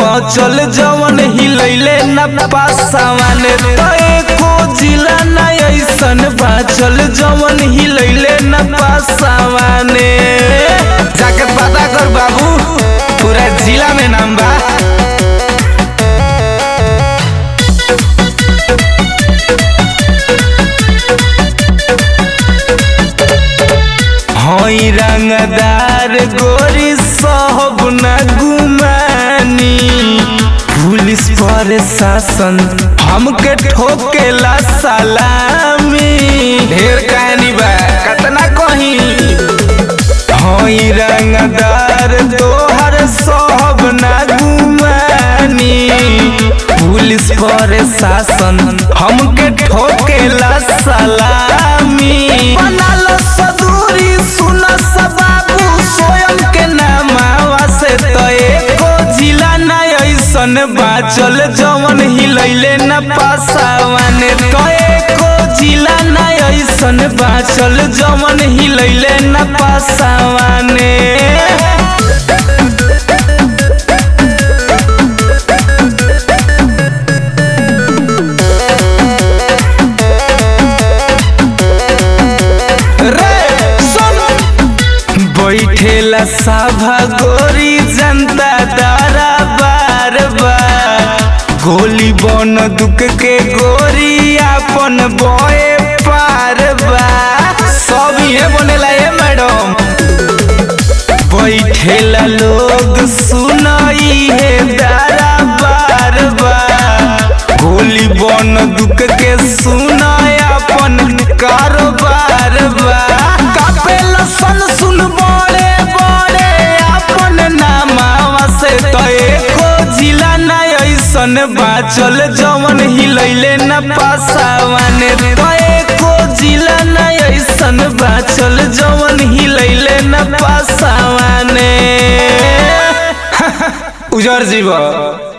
बचल जवन हिलैले न पासावाने तो एको जिला न ऐसन बचल जवन हिलैले न पासावाने जाके पता कर बाबू पूरा जिला में नाम बा हई रंगदार गोरी सब न गुमानी पुलिस पर शासन हमके ठोकेला सलामी ढेर कहानी बा कतना कही हई रंगदार तोहर सब न गुमानी पुलिस पर शासन हमके ठोकेला सलामी बनाल सदूरी सुन बाबू स्वयं के नामावा से तो एको जिला न ऐसन बाचल जवन हिलैले न पासावाने तो एको जिला न ऐसन बाचल जवन हिलैले न पासावाने रे सुन बैठेला सभा गोरी जनता दारा बार बार गोली बन दुख के गोरी अपन बोए पार बा सब ये बनेला ये मैडम बैठेला लोग सुनाई है दारा बार बार गोली बन दुख के सुनाय अपन कारोबार बा कापेला सन सुन बड़े बड़े अपन नामावा से तो एको जिला न ऐसन बाचल जवन हिलैले न पासावाने तो एको जिला न ऐसन बाचल जवन हिलैले न पासावाने उजर जीवा